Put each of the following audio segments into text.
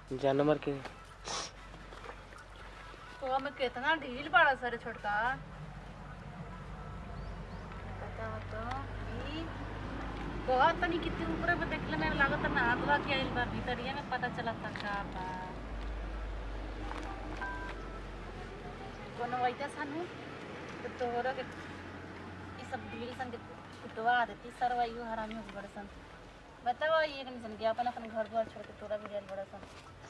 जा नंबर के तो हमें कितना ढील पड़ा सर छोटका बताओ तो ई कहा तनी कितने ऊपर में देखले मेरे लागत ना हाथवा के आइल बा भीतरिया में पता चलत था का बा कोनो वैसा सानू तो तोहरा के ई सब ढील सन के कुटवा देती सरवा यू हरामी हो बड़े सन बताओ ये कनी सन के अपन अपन घर द्वार छोड़ के तोरा भी गइल बड़ा सन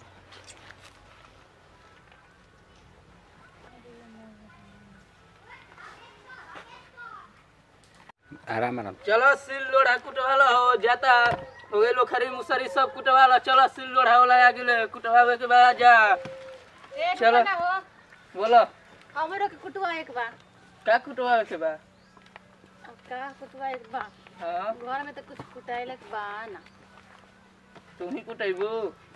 आराम आराम चलो सिल लोढ़ा कुटवाला हो जाता हो गए लो खरी मुसरी सब कुटवाला चलो सिल लोढ़ा वाला आ गेले कुटवावे के बाद जा ए चलो। ना हो बोलो हमरो के कुटवा एक बा का कुटवावे के बा अब का कुटवा एक बा हाँ घर में तो कुछ कुटाइलक बा ना तू ही कुटेबू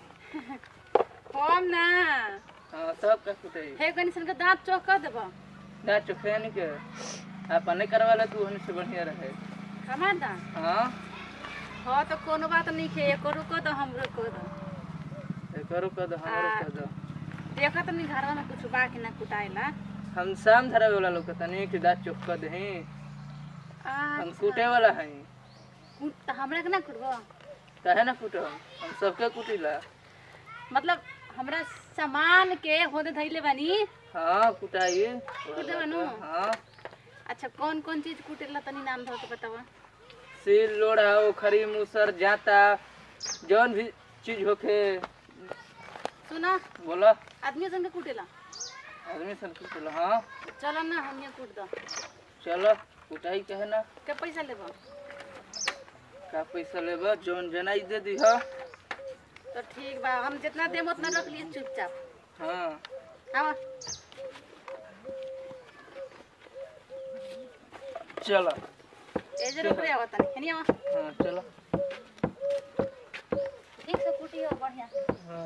हम ना हाँ सब का कुटेई हे कनी सन के दांत चौक कर देबो ना चुखेन के अपने करवाला तू हन से बढ़िया रहे हमार दांत हाँ हाँ तो कोनो बात नहीं है एको रुको तो हम रुको दो करो कर दो हमरो कर दो देखो तो नहीं घर में कुछ बा कि ना कुटाइला हम शाम धरे वाला लोग तनी के दाँत चुक कर दही हम कूटे वाला हैं कुट तो हमरा के ना कुटबो काहे ना कुटो हम सबके कुटिला मतलब हमरा सामान के होदे धइले बानी हाँ कुटाइए कुटे बानू हाँ अच्छा कौन कौन चीज कुटेला तनी नाम धो के बतावा सिल लोढ़ा ओखरी मुसर जाता जौन भी चीज होखे सुना बोला आदमी संग के कुटेला आदमी सब कुटला हाँ चलो ना हम ये कुट दो चलो कुटाई कहे ना के पैसा लेबो का पैसा लेबा जौन जनाई दे दी हा तो ठीक बा हम जितना देम उतना रख लिए चुपचाप हाँ आवा चलो ए जे रुक रे आवा तनी हेनी आवा हाँ चलो ठीक से कुटियो बढ़िया हाँ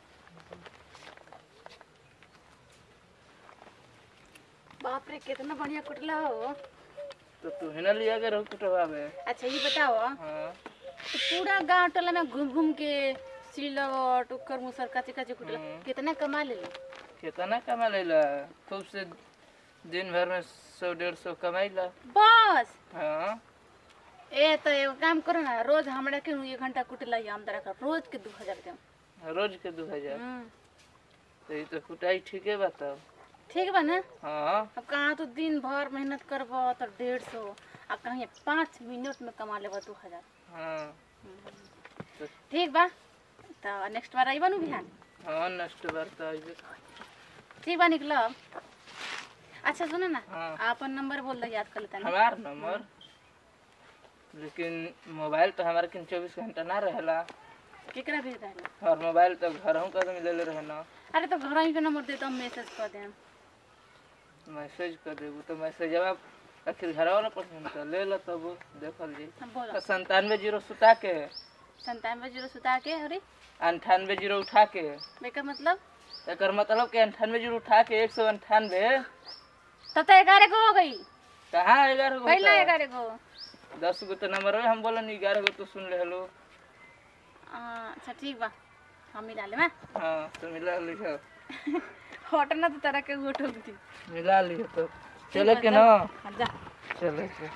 बाप रे कितना बढ़िया कुटला हो तो तू ही ना लिया के रहो कुटवावे अच्छा ये बताओ हाँ तो पूरा गांव टोला में घूम घूम के सिलवट उकर मुसर काचे काचे कुटला हम्म। कितना कमा ले लो कितना कमा लेला खूब से दिन भर में सौ डेढ़ सौ कमाइला बस हाँ ए तो एगो काम करो ना रोज हमरा के एक घंटा कुटला ही आमदरा कर रोज के दू हजार के रोज के दू हजार हम्म, तो ये तो कुटाई ठीके बताओ ठीक बा ना हाँ अब कहाँ तो दिन भर मेहनत करबो तो डेढ़ सौ आ कहीं पाँच मिनट में कमा लेबो दू हजार हाँ ठीक बा तो नेक्स्ट बार आइबा नु बिहान हाँ नष्ट बार तो आइबे ठीक बा निकलब अच्छा सुनो ना हाँ। आपन नंबर बोल दे याद कर लेता ना हमार नंबर लेकिन मोबाइल तो हमारे किन चौबीस घंटा ना रहेला केकरा भेज रहे और मोबाइल तो घर हूँ कदम ले रहे ना अरे तो घर ही के नंबर दे तो हम मैसेज कर दें मैसेज कर देबू तो मैसेज जवाब आखिर घर वाला पसंद तो ले लो तब देखल जी हम बोलो तो संतानवे जीरो सुता के संतानवे जीरो सुता के अरे अंठानवे जीरो उठा के बेकर मतलब एकर मतलब के अंठानवे जीरो उठा के एक सौ अंठानवे तब तो ग्यारह को हो गई कहाँ ग्यारह गो पहला होता? ग्यारह को दस गो तो नंबर है हम बोलन ग्यारह गो तो सुन ले हलो आ, अच्छा ठीक बा हम मिला ले मैं हाँ तो मिला लिहो हटना तो तरह के वो ठोक दी मिला लिहो तो चले के ना हाँ, जा चले के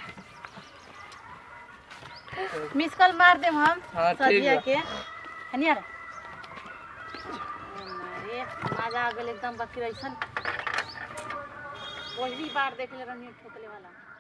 मिस कॉल मार दे हम हाँ, ठीक सजिया बा। के हनी यार अरे मजा आ गेल एकदम बाकी ऐसन पहली बार देख ले रहनी ठोकले वाला